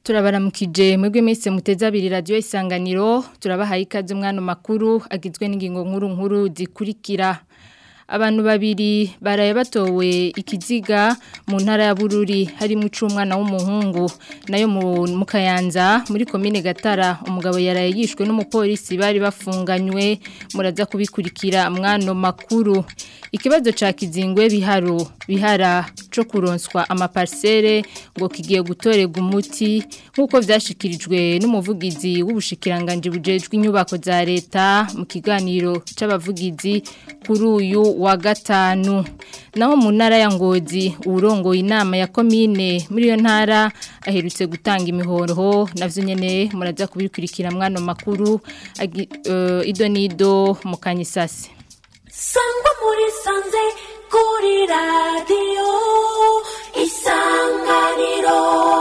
turabaramukije mwebwe mwese muteze abiri radio isanganiro turabahaye ikaze umwana makuru agizwe n'ingingo nkuru nkuru zikurikira abantu babiri baraye batowe ikiziga mu ntara ya Bururi harimo icumwana w'umuhungu nayo mu Kayanza muri commune Gatara umugabo yaraye yishwe n'umupolisi bari bafunganywe muraza kubikurikira mwano makuru ikibazo ca kizingwe biharo bihara co kuronswa amaparcelle ngo kigiye gutorega umuti nkuko vyashikirijwe n'umuvugizi w'ubushikiranganje bujejwe inyubako za leta mu kiganiro c'abavugizi kuri uyu wa gatanu naho mu ntara ya ngozi urongoye inama ya komine muri iyo ntara aherutse gutanga imihoro navyo nyene muraza kubikurikira mwano makuru uh, ido nido mu kanyisasi sangwa muri sanze kuri radiyo isanganiro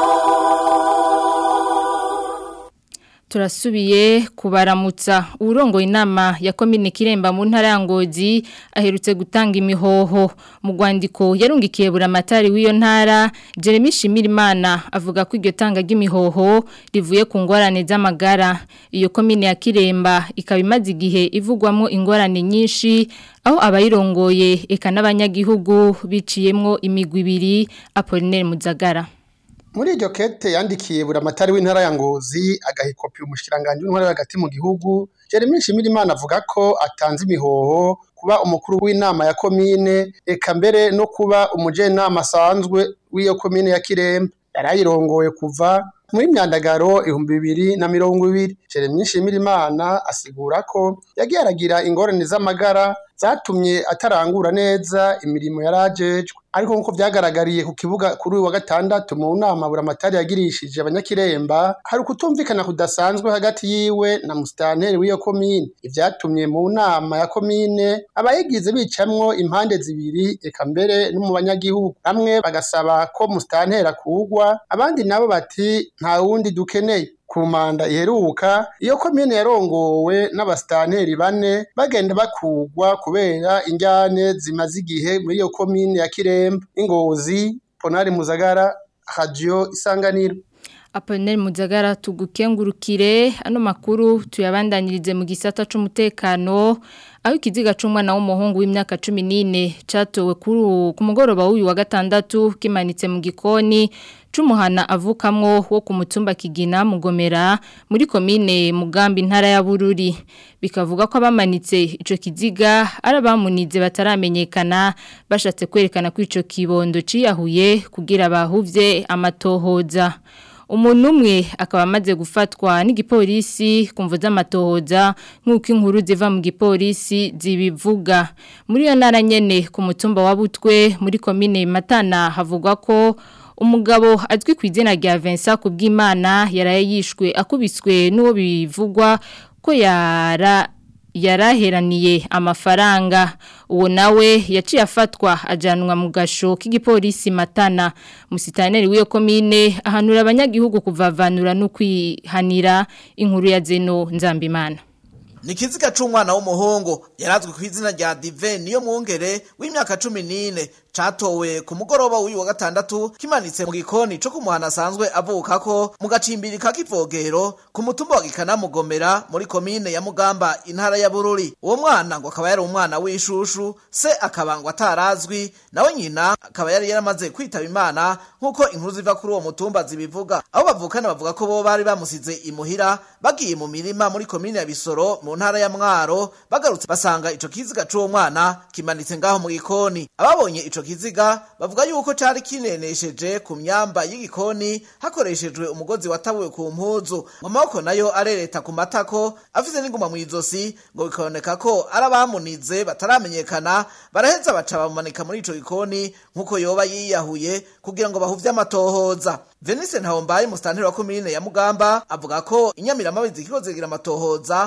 turasubiye kubaramutsa urongo inama ya komine kiremba mu ntara ya ngozi aherutse gutanga imihoho mu rwandiko yarungikiye buramatari w'iyo ntara Jeremy Shimirimana avuga ko iryo tanga ry'imihoho rivuye ku ngorane z'amagara iyo komine ya kiremba ikaba imaze igihe ivugwamo ingorane nyinshi aho abayirongoye eka n'abanyagihugu biciyemwo imigwi ibiri Apollinaire Muzagara muri iryo kete yandikiye buramatari w'intara ya ngozi agahikopi umushikiranganje w'intara hagati mu gihugu Jeremy Shimirimana avuga ko atanze imihoho kuba umukuru w'inama ya komine eka mbere no kuba umujenama asanzwe w'iyo komine ya Kiremba yarayirongoye kuva muri myandagaro ibihumbi bibiri na mirongo ibiri Jeremy Shimirimana asigura ko yagiye aragira ingorane z'amagara zatumye atarangura neza imirimo yarajejwe ariko nkuko vyagaragariye ku kibuga kuri uyu wa gatandatu mu nama buramatari yagirishije abanyakiremba hari ukutumvikana kudasanzwe hagati yiwe na musitanteri w'iyo komine ivyatumye mu nama ya komine abayigize bicamwo impande zibiri eka mbere no mu banyagihugu bamwe bagasaba ko musitanteri akugwa abandi nabo bati nta wundi dukeneye ku manda iheruka iyo komine yarongowe n'abasitanteri bane bagenda bakugwa kubera injyane zimaze igihe muri iyo komine ya kiremba ingozi ponari muzagara radio isanganiro Apollinaire Muzagara tugukengurukire ano makuru tuyabandanyirize mu gisata c'umutekano aho ikiziga c'umwana w'umuhungu w'imyaka 14 catowe kuri ku mugoroba w'uyu wa gatandatu kimanitse mu gikoni c'umuhana avukamwo wo ku mutumba kigina mugomera muri komine mugambi ntara ya Bururi bikavuga ko abamanitse ico kiziga arabamunize bataramenyekana bashatse kwerekana ko ico kibondo ciyahuye kugira bahuvye amatohoza umuntu umwe akaba amaze gufatwa n'igipolisi kumva z'amatohoza nk'uko inkuru ziva mu gipolisi zibivuga muri iyo ntara nyene ku mutumba wa Butwe muri komine Matana havugwa ko umugabo azwi ku izina rya Vincent Kubwimana yaraye yishwe akubiswe n'uwo bivugwa ko yara yaraheraniye amafaranga uwo nawe yaciye afatwa ajanwa mu gasho k'igipolisi matana musitaneri w'iyo komine ahanura abanyagihugu kuvavanura no kwihanira inkuru ya zeno nzambimana ni ikiziga c'umwana w'umuhungu yarazwi ku izina rya dive niyo mwungere w'imyaka cumi n'ine catowe ku mugoroba w'uyu wa gatandatu kimanitse mu gikoni co kumuhana asanzwe avukako mu gacimbiri ka kivogero ku mutumba wa gikanamugomera muri komine ya mugamba intara ya bururi uwo mwana ngo akaba yari umwana w'ishushu se akaba ngo atarazwi nawe nyina akaba yari yaramaze kwitaba imana nk'uko inkuru ziva kuri uwo mutumba zibivuga aho bavukana bavuga ko bo bari bamusize imuhira bagiye mu mirima muri komine ya bisoro mu ntara ya mwaro bagarutse basanga ico kiziga c'uwo mwana kimanitse ngaho mu gikoni ababonye ico kiziga bavuga yuko cari kinenesheje ku myamba y'igikoni hakoreshejwe umugozi watabuwe ku mpuzu mu maboko nayo arereta ku matako afise n'inguma mu izosi ngo bikaboneka ko ari abamunize bataramenyekana baraheza baca bamumanika muri ico gikoni nk'uko yoba yiyahuye kugira ngo bahuvye amatohoza Venise Ntahombaye musitanteri wa komine ya Mugamba avuga ko inyamiramabi zikiko zigira amatohoza mbere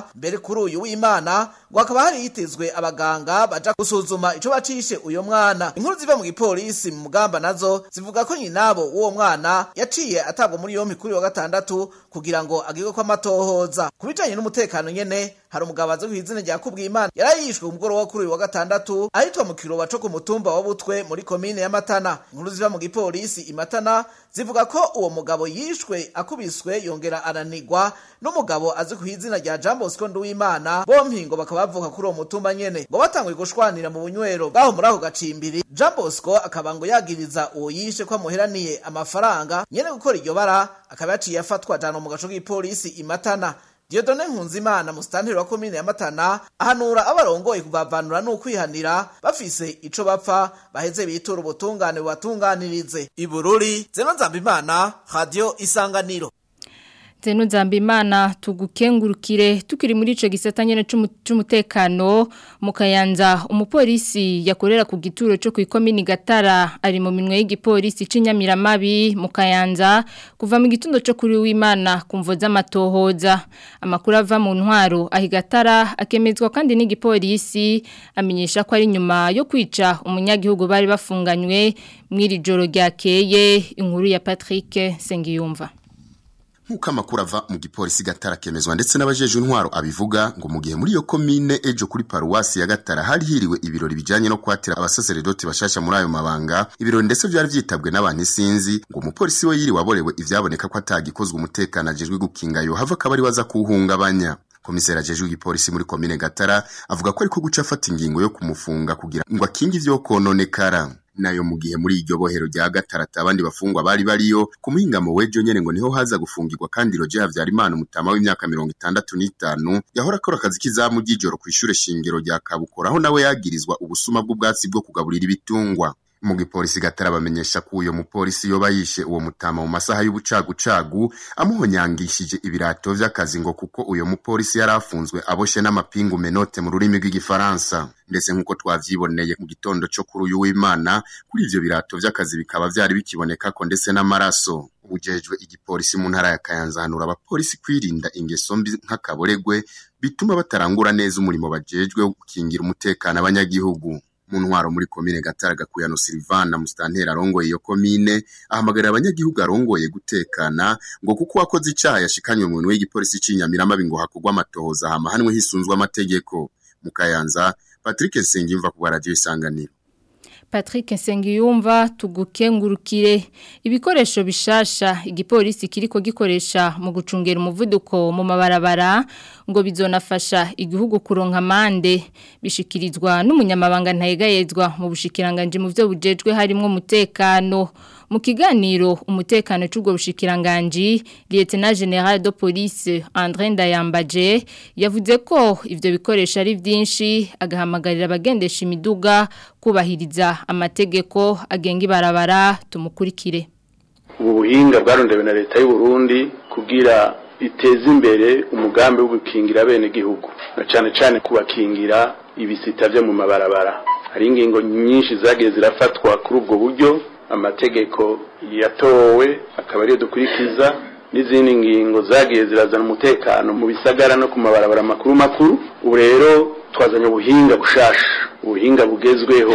kuri uyu w'imana ngo hakaba hari hitezwe abaganga baja gusuzuma ico bacishe uyo mwana inkuru ziva mu gipolisi mu mugamba nazo zivuga ko nyinabo w'uwo mwana yaciye atabwa muri yompi kuri wa gatandatu kugira ngo agirwe ko amatohoza ku bijanye n'umutekano nyene hari umugabo azi kw'izina rya kubwimana yarayishwe ku mugoroba kuri uyu wa gatandatu ahitwa mu kiroba co ku mutumba wa butwe muri komine ya matana inkuru ziva mu gipolisi imatana zivuga ko uwo mugabo yishwe akubiswe yongera aranigwa n'umugabo azi ku izina rya Jean Bosco Nduwimana bompi ngo bakaba bavuka kuri uwo mutumba nyene ngo batanguye gushwanira mu bunywero bwaho muri ako gacimbiri Jean Bosco akaba ngo yagiriza uwo yishe ko amuheraniye amafaranga nyene gukora iryo bara akaba yaciye afatwa jana mu gaco k'ipolisi imatana Diodone Nkunzimana musitanteri wa komine ya Matana ahanura abarongoye kubavanura n'ukwihanira bafise ico bapfa baheze bitura ubutungane bubatunganirize Ibururi Zeno Nzambimana Radio Isanganiro Zeno Nzambimana tugukengurukire tukiri muri ico gisata nyene c'umutekano mu Kayanza umupolisi yakorera ku gituro cyo ku ikomini Gatara ari mu minwe y'igipolisi c'inyamiramabi mu Kayanza kuva mu gitundo cyo kuri w'Imana kumvo z'amatohoza amakuru ava mu ntwaro ahigatara akemezwa kandi n'igipolisi amenyesha ko ari nyuma yo kwica umunyagihugu bari bafunganywe mw'iri joro ryakeye inkuru ya Patrick Sengiyumva Nkuko amakuru ava mu gipolisi Gatara kemezwa ndetse n'abajeje intwaro abivuga ngo mu gihe muri iyo komine ejo kuri paruwasi ya Gatara hari hiriwe ibirori bijanye no kwatira abasaseredoti bashasha muri ayo mabanga ibirori ndetse byari vyitabwe n'abantu isinzi ngo umupolisi we yiri waborewe ivyaboneka ko atagikozwe umutekano ajejwe gukinga yo hava kabari waza kuhungabanya komisera ajejwe igipolisi muri komine Gatara avuga ko ariko guca afata ingingo yo kumufunga kugira ngo akinge ivyo kononekara nayo mu gihe muri iryo bohero rya gatarata abandi bafungwa bari bariyo ku muhingamo w'ejo nyene ngo niho haza gufungirwa kandi Roger Havyarimana umutama w'imyaka mirongo itandatu n'itanu yahora akora akazi k'izamu ry'ijoro kw'ishure shingiro rya Kabukora aho nawe yagirizwa ubusuma bw'ubwatsi bwo kugaburira ibitungwa mu gipolisi gatara bamenyesha ko uyo mupolisi yoba yishe uwo mutama mu masaha y'ubucagucagu amuhonyangishije ibirato vy'akazi ngo kuko uyo mupolisi yari afunzwe aboshe n'amapingu menote mu rurimi rw'igifaransa ndetse nk'uko twavyiboneye mu gitondo co kuri uyu w'Imana kuri ivyo birato vy'akazi bikaba vyari bikiboneka ko ndetse n'amaraso ujejwe igipolisi mu ntara ya Kayanza hanura abapolisi kwirinda ingeso mbi nk'akaboregwe bituma batarangura neza umurimo bajejwe wo gukingira umutekano abanyagihugu mu ntwaro muri komine Gatara Gakuyano Silvana mustantera arongoye iyo komine ahamagarira abanyagihugu arongoye gutekana ngo kuko wakoze icaha yashikanywe mu nwe y'igipolisi c'inyamirama ngo hakugwa amatohoza hama hanwe hisunzwe amategeko mu Kayanza Patrick Nsengimva ku radio isanganiro Patrick Nsengiyumva tugukengurukire ibikoresho bishasha igipolisi kiriko gikoresha mu gucungera umuvuduko mu mabarabara ngo bizonafasha igihugu kuronka amande bishikirizwa n'umunyamabanga ntayegayezwa mu bushikiranganje mu byo bujejwe harimo umutekano mu kiganiro umutekano c'ubwo bushikiranganje Lieutenant General de Police André Ndayambaje yavuze ko ivyo bikoresho ari vyinshi agahamagarira abagendesha imiduga kubahiriza amategeko agenga ibarabara tumukurikire ubu buhinga bwarondewe na leta y'u Burundi kugira iteze imbere umugambi wo gukingira bene gihugu na cane cane kubakingira ibisita vyo mu mabarabara hari ingingo nyinshi zagiye zirafatwa kuri ubwo buryo amategeko yatowe akaba ariyo dukurikiza n'izindi ngingo zagiye zirazana umutekano mu bisagara no ku mabarabara makuru makuru ubu rero twazanye ubuhinga bushasha ubuhinga bugezweho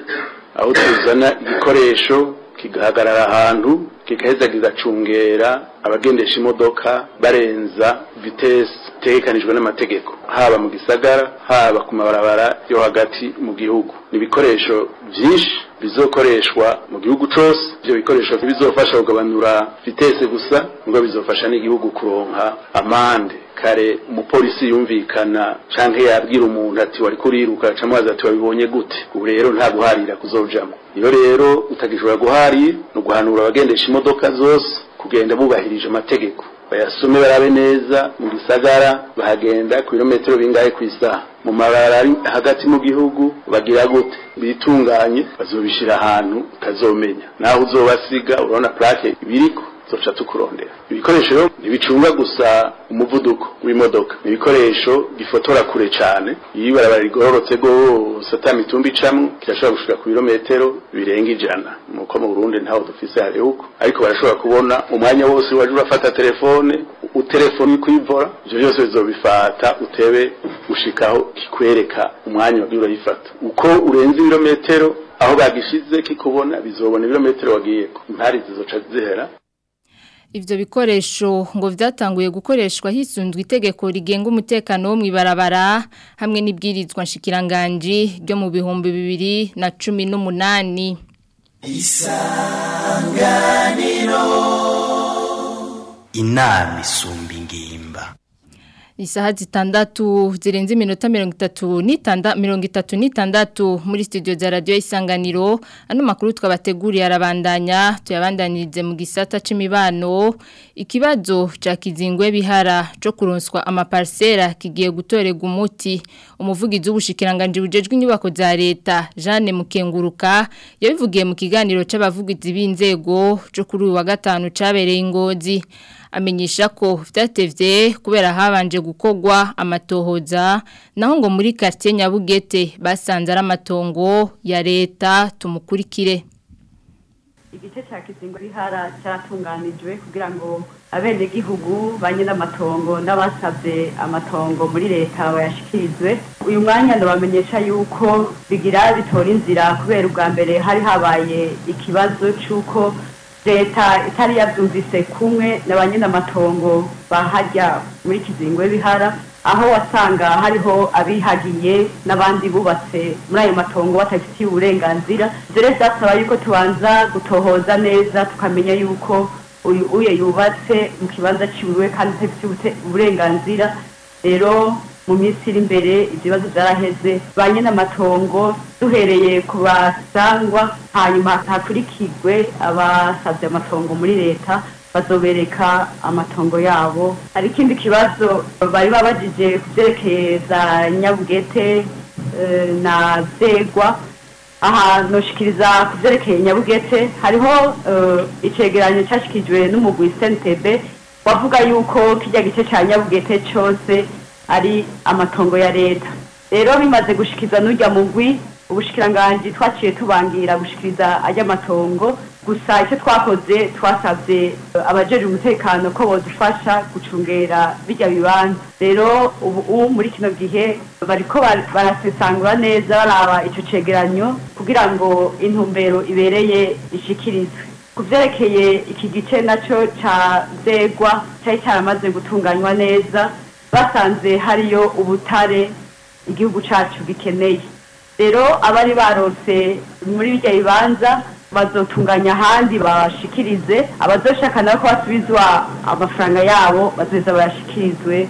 aho tuzana igikoresho kigahagarara ahantu kigaheza kigacungera abagendesha imodoka barenza vitesi itegekanijwe n'amategeko haba mu gisagara haba ku mabarabara yo hagati mu gihugu ni ibikoresho byinshi bizokoreshwa mu gihugu cose ivyo bikoresho bizofasha kugabanura vitese gusa ngo bizofasha n'igihugu kuronka amande kare umupolisi yumvikana canke yabwira umuntu ati wari kuriruka camubaza ati wabibonye gute ubu rero nta guharira kuzojamwo iyo rero utagishobora guharira ni uguhanura abagendesha imodoka zose kugenda bubahirije amategeko bayasome barabe neza mu gisagara bahagenda ku birometero bingahe ku isaha mu mabara ari hagati mu gihugu bagira gute bitunganye bazobishira ahantu utazomenya naho uzobasiga urabona plaque ibiriko zoca tukurondera ibikoresho rero ntibicunga gusa umuvuduko w'imodoka ni ibikoresho gifotora kure cyane iyo ibarabara rigororotse rwose ata mitumba icamwo kirashobora gushika ku birometero birenga ijana nuko mu burundi ntaho dufise hariho uko ariko barashobora kubona umwanya wose waje urafata telefone utelefoni kuyivora ivyo byose bizobifata utebe ushikaho kikwereka umwanya wagiye urayifata uko urenze ibirometero aho bagishize kikubona bizobona ibirometero wagiyeko impari zizoca zihera Ivyo bikoresho ngo vyatanguye gukoreshwa hisunzwe itegeko rigenga umutekano wo mwibarabara hamwe n'ibwirizwa nshikiranganje ryo mu bihumbi bibiri na cumi n'umunani. inama isumba ingimba Isaha zitandatu zirenze iminota mirongo itatu n'itanda mirongo itatu n'itandatu muri studio za radio isanganiro ano makuru twabateguriye arabandanya tuyabandanirize mu gisata c'imibano ikibazo ca kizingwe bihara co kuronswa amaparsera kigiye gutorega umuti umuvugizi w'ubushikiranganje bujejwe inyubako za leta Jeanne Mukenguruka yabivugiye mu kiganiro c'abavugizi b'inzego co kuri uyu wa gatanu cabereye ingozi amenyesha ko vyatevye kubera habanje gukogwa amatohoza naho ngo muri quartier Nyabugete basanze ari amatongo ya leta tumukurikire igice cya kizingo rihara cyaratunganijwe kugira ngo abenegihugu banye n'amatongo n'abasabye amatongo muri leta bayashikirizwe uyu mwanya ndabamenyesha yuko bigira bitora inzira kubera ubwa mbere hari habaye ikibazo cy'uko leta itari yabyumvise kumwe na ba nyir'amatongo bahajya muri kizingo bihara aho wasanga hariho abihagiye n'abandi bubatse muri ayo matongo batabifitiye uburenganzira ibyo rero byasaba yuko tubanza gutohoza neza tukamenya yuko uyu uye yubatse mu kibanza ciwe kandi atabifitiye uburenganzira rero mu minsi iri imbere ibyo bibazo byaraheze ba nyir'amatongo duhereye ku basangwa hanyuma hakurikirwe abasabye amatongo muri leta bazobereka amatongo yabo hari ikindi kibazo bari babajije ku byerekeye za nyabugete eh, na zegwa aha noshikiriza ku byerekeye nyabugete hariho eh, icegeranyo cyashyikirijwe n'umugwi sentebe wavuga yuko kijya gice cya nyabugete cyose ari amatongo ya leta rero bimaze gushikiza n'ujya mugwi ubushikiranganji twaciye tubangira gushikiriza ajya amatongo gusa icyo twakoze twasabye abajeje umutekano ko bodufasha gucungera bijya bibanza rero ubu muri kino gihe bariko barasesangura neza baraba ico cegeranyo kugira ngo intumbero ibereye ishikirizwe ku vyerekeye iki gice naco ca zegwa cari caramaze gutunganywa neza basanze hariyo ubutare igihugu cacu gikeneye rero abari barose muri bijya bibanza bazotunganya ahandi bashikirize abazoshaka nabo ko basubizwa amafaranga yabo bazoza bayashikirizwe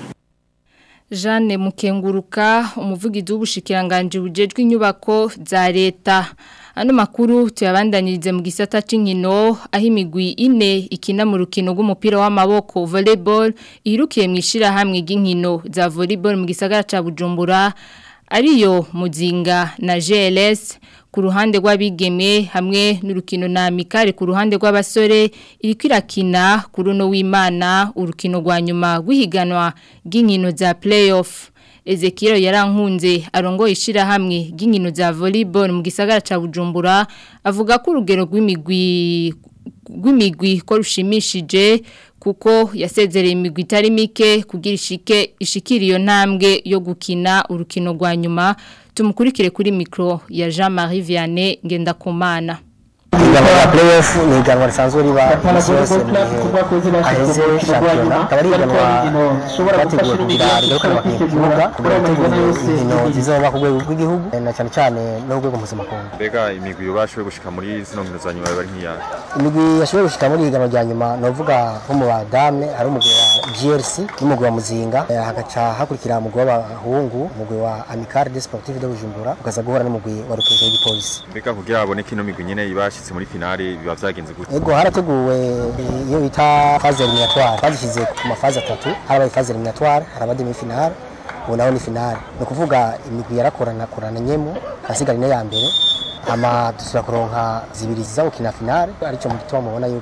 Jeanne Mukenguruka umuvugizi w'ubushikiranganje bujejwe inyubako za leta ano makuru tuyabandanyirize mu gisata c'inkino aho imigwi ine ikina mu rukino rw'umupira w'amaboko volleyball irukiye mu ishirahamwe ry'inkino za volleyball mu gisagara ca Bujumbura ariyo muzinga na GLS ku ruhande rw'abigeme hamwe n'urukino na amikare ku ruhande rw'abasore iriko irakina ku runo w'Imana urukino rwa nyuma rw'ihiganwa ry'inkino za playoff Ezekiel yarankunze arongoye ishirahamwe ry'inkino za volleyball mu gisagara ca Bujumbura avuga ko urugero rw'imigwi rw'imigwi ko rushimishije kuko yasezereye imigwi itari mike kugira ishike ishikira iyo ntambwe yo gukina urukino rwa nyuma tumukurikire kuri mikro ya Jean-Marie Vianney Ngendakumana ihiganwa rya playoff ni ihiganwa risanzwe riba isi yose mu gihe aheze shampiyona akaba ari ihiganwa ryateguwe kugira rigarukane abakinnyi ku kibuga kugira gutegura inkino zizoba ku rwego rw'igihugu na cyane cyane no ku rwego mpuzamakungu mbega imigwi yobashoboye gushika muri zino nkino za nyuma bari nk'iya imigwi yashoboye gushika muri ihiganwa rya nyuma ni uvuga nko mu badame hari umugwi wa GRC n'umugwi wa Muzinga eh, hagaca hakurikira umugwi w'abahungu umugwi wa Amical des Sportifs de Bujumbura ukaza guhura n'umugwi wa Rukinzo w'igipolisi mbega kugira haboneke ino migwi nyene ibashitse muri finale biba vyagenze gute Ego harateguwe iyo bita phase eliminatoire bazishyize ku mafaze atatu harabaye phase eliminatoire haraba demi finale ubu naho ni finale ni ukuvuga imigwi yarakorana korana nyemo hasigara ine ya mbere ama dusubira kuronka zibiri ziza gukina finale aricyo mu gituma mubona yuko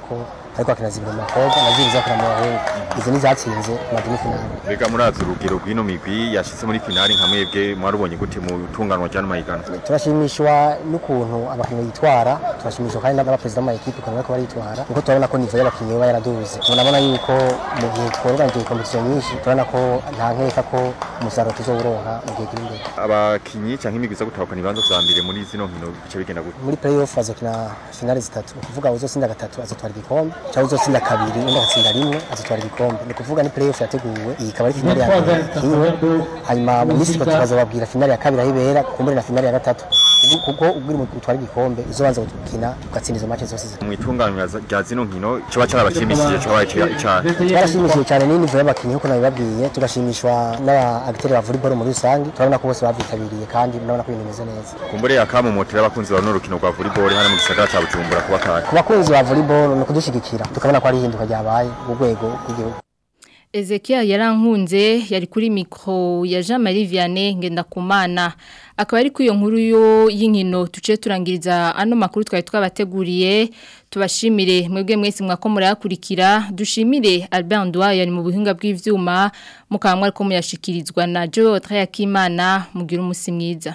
ariko hakina zibiri mu bakobwa na zibiri zakina mu bahungu izo ni zatsinze ku mademi finale Mbega murazi urugero rw'ino migwi yashitse muri finali nka mwebwe mwarubonye gute mu itunganwa ry'ano mahiganwa turashimishwa n'ukuntu abakinnyi bitwara turashimishwa kandi n'abaperezida b'amayikipe ukuntu bariko baritwara kuko turabona ko nivo y'abakinnyi baba yaraduze turabona yuko mu gihe tworganije kompetisiyo nyinshi turabona ko nta nkeka ko umusaruro tuzowuronka mu gihe kiri imbere abakinyi canke imigwi iza gutahukana ibibanza vya mbere muri zino nkino bice bigenda gute muri playoff bazokina finale zitatu ni ukuvuga uzotsinda gatatu azotwara igikombe cyangwa uzotsinda kabiri undi agatsinda rimwe azotwara igikombe ni ukuvuga ni playoff yateguwe iyi ikaba ari finale ya mbere kimwe hanyuma mu minsi itatu bazobabwira finale ya kabiri aho ibera kumbure na finale ya gatatu Kuko- kuko ubwira umugwi utwara igikombe uzobanza gukina ugatsinda izo match zose mu itunganwa rya zino nkino coba carabashimishije coba icane twarashimishije cyane n'inivo y'abakinnyi nk'uko nabibabwiye tugashimishwa n'aba agiteri ba volleyball muri rusange turabona ko bose babyitabiriye kandi murabona ko ibintu bimeze neza kumbure akamumotera abakunzi ba runo rukino rwa volleyball hano mu gisagara ca Bujumbura kuba kare ku bakunzi ba volleyball ni ukudushigikira tukabona ko ari ihinduka ryabaye ku rwego rw'igihugu Ezekiel yarankunze yari kuri mikro ya Jean Marie Vianney Ngendakumana akaba ari kuyo nkuru yo y'inkino tuce turangiriza ano makuru twari twabateguriye tubashimire mwebwe mwese mwako murayakurikira dushimire Albert Ndwa yari mu buhinga bw'ivyuma mukamwe ariko muyashikirizwa na Joe Trayakimana mugira umusi mwiza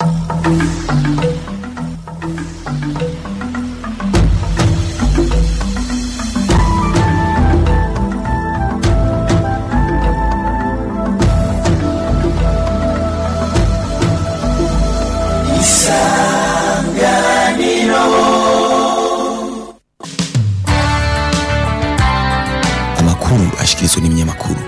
amakuru ashikirizwa n'ibinyamakuru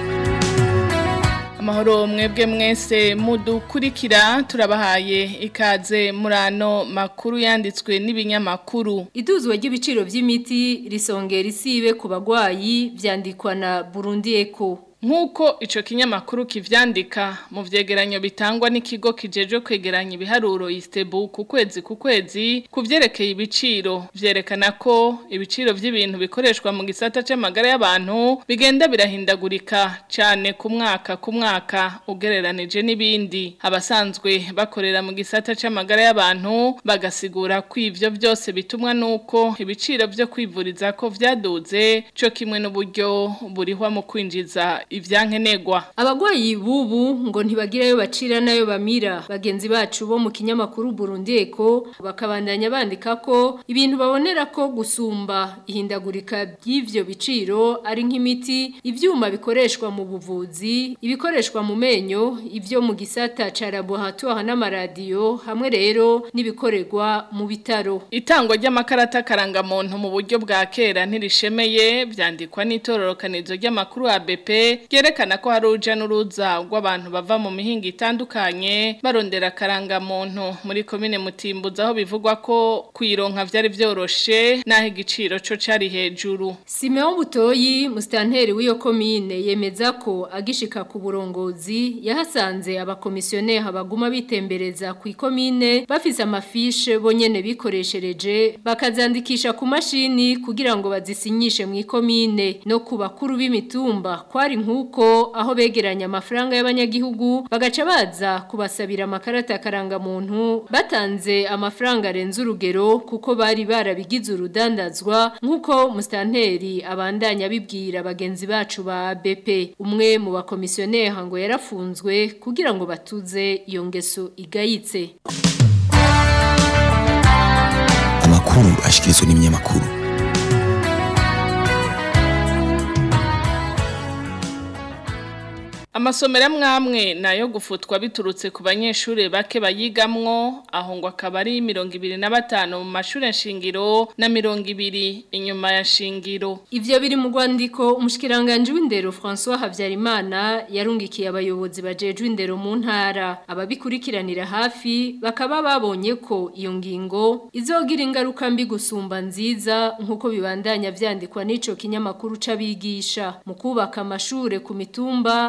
amahoro mwebwe mwese mudukurikira turabahaye ikaze murano makuru yanditswe n'ibinyamakuru iduzwa ry'ibiciro by'imiti risongera isibe ku bagwayi vyandikwa na Burundi Eco Nk'uko ico kinyamakuru kivyandika mu vyegeranyo bitangwa n'ikigo kijeje kwegeranya ibiharuro Istebu ku kwezi ku kwezi ku vyerekeye ibiciro vyerekana ko ibiciro vy'ibintu bikoreshwa mu gisata c'amagara y'abantu bigenda birahindagurika cane ku mwaka ku mwaka ugereranije n'ibindi abasanzwe bakorera mu gisata c'amagara y'abantu bagasigura ko ivyo byose bitumwa nuko ibiciro vyo kwivuriza ko vyaduze co kimwe n'uburyo burihwa mu kwinjiza ivyankenegwa abagwayi bubu ngo ntibagirayo bacira nayo bamira bagenzi bacu bo mu kinyamakuru Burundi Eco bakabandanya bandika ko ibintu babonera ko gusumba ihindagurika by'ivyo biciro ari nk'imiti ivyuma bikoreshwa mu buvuzi ibikoreshwa mu menyo ivyo mu gisata ca laboratoire n'amaradiyo hamwe rero n'ibikorerwa mu bitaro itangwa ry'amakarata karangamuntu mu buryo bwa kera ntirishemeye vyandikwa n'itororokanizo ry'amakuru ya BP ryerekana ko hari uruja n'uruza rw'abantu bava mu mihinga itandukanye barondera karangamuntu muri komine mutimbuza aho bivugwa ko kuyironka vyari vyoroshe naho igiciro co cari hejuru Simeon Butoyi mustanteri w'iyo komine yemeza ko agishika ku burongozi yahasanze abakomisiyoneri baguma bitembereza ku ikomine bafise amafishe bonyene bikoreshereje bakazandikisha ku mashini kugira ngo bazisinyishe mu ikomine no ku bakuru b'imitumba kwari nk'uko aho begeranya amafaranga y'abanyagihugu bagaca baza kubasabira amakarata karangamuntu batanze amafaranga arenze urugero kuko bari barabigize urudandazwa nk'uko mustanteri abandanya bibwira bagenzi bacu ba BP umwe mu bakomisiyoneri ngo yarafunzwe kugira ngo batuze iyo ngeso igayitse amakuru ashikirizwa n'ibinyamakuru Amasomero amwamwe nayo gufutwa biturutse ku banyeshure bake bayigamwo aho ngo akaba ari 25 mu mashure nshingiro na 200 inyuma ya shingiro Ivyo biri mu rwandiko umushikiranganje w'indero François Havyarimana yarungikiye abayobozi bajejwe indero mu ntara ababikurikiranira hafi bakaba babonye ko iyo ngingo izogira ingaruka mbi gusumba nziza nkuko bibandanya vyandikwa n'ico kinyamakuru c'abigisha mu kubaka amashure ku mitumba kwari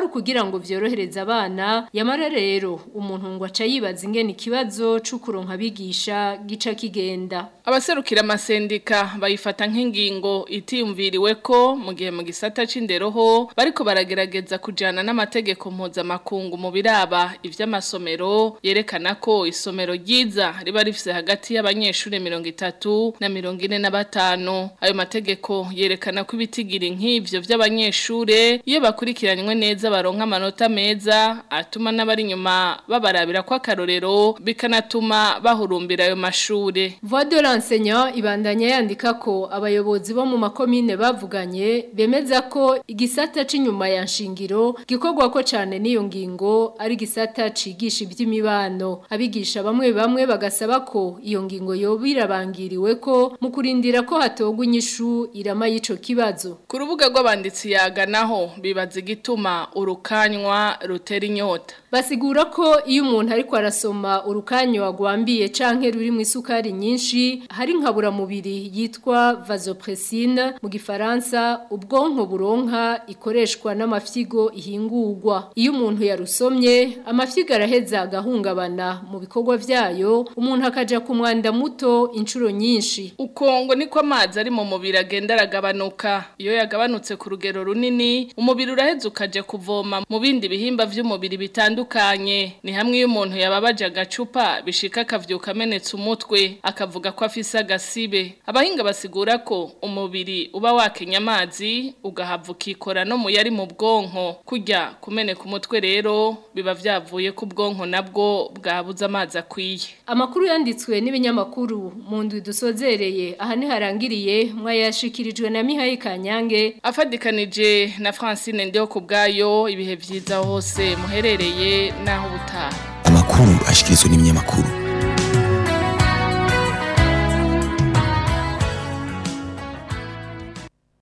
ukugira ngo vyorohereze abana yamara rero umuntu ngo aca yibaza ingene ikibazo c'ukuronka abigisha gica kigenda abaserukira amasendika bayifata nk'ingingo itiyumviriwe ko mu gihe mu gisata c'indero ho bariko baragerageza kujana n'amategeko mpuzamakungu mu biraba ivy'amasomero yerekana ko isomero ryiza riba rifise hagati y'abanyeshuri mirongo itatu na mirongo ine na batanu ayo mategeko yerekana ko ibitigiri nk'ivyo vy'abanyeshure iyo bakurikiranywe neza baronka amanota meza atuma n'abari inyuma babarabira ko akarorero bikanatuma bahurumbira ayo mashure Voix de l'enseignant ibandanya yandika ko abayobozi bo mu makomine bavuganye bemeza ko igisata c'inyuma ya nshingiro gikorwa ko cane n'iyo ngingo ari gisata cigisha iby'imibano abigisha bamwe bamwe bagasaba ko iyo ngingo yobirabangiriwe ko mu kurindira ko hatogwa inyishu irama y'ico kibazo ku rubuga rw'abanditsi yaganaho bibaza igituma urukanywa rutera inyota basigura ko iyo umuntu ariko arasoma urukanyo agwambiye canke ruri mu isukari nyinshi hari nkabura mubiri yitwa vasopressine mu gifaransa ubwonko buronka ikoreshwa n'amafyigo ihingurwa iyo umuntu yarusomye amafyigo araheza agahungabana mu bikorwa vyayo umuntu akaja ku mwanda muto inshuro nyinshi uko ngo niko amazi ari mu mubiri agenda aragabanuka iyo yagabanutse ku rugero runini umubiri uraheza ukaja kuvoma mu bindi bihimba vy'umubiri bitandukanye ni hamwe iyo umuntu yababaje agacupa bishika akavyuka amenetse umutwe akavuga ko afise agasibe abahinga basigura ko umubiri uba wakenya amazi ugahava ukikora no mu yari mu bwonko kurya kumeneka umutwe rero biba vyavuye ku bwonko nabwo bwabuze amazi akwiye amakuru yanditswe n'ibinyamakuru mu ndwi dusozereye aha ntiharangiriye mwayashikirijwe na Mihaye Kanyange afadikanije na Francine Ndeho kubgayo ibihe vyiza hose muherereye naho butaha amakuru ashikirizwa n'ibinyamakuru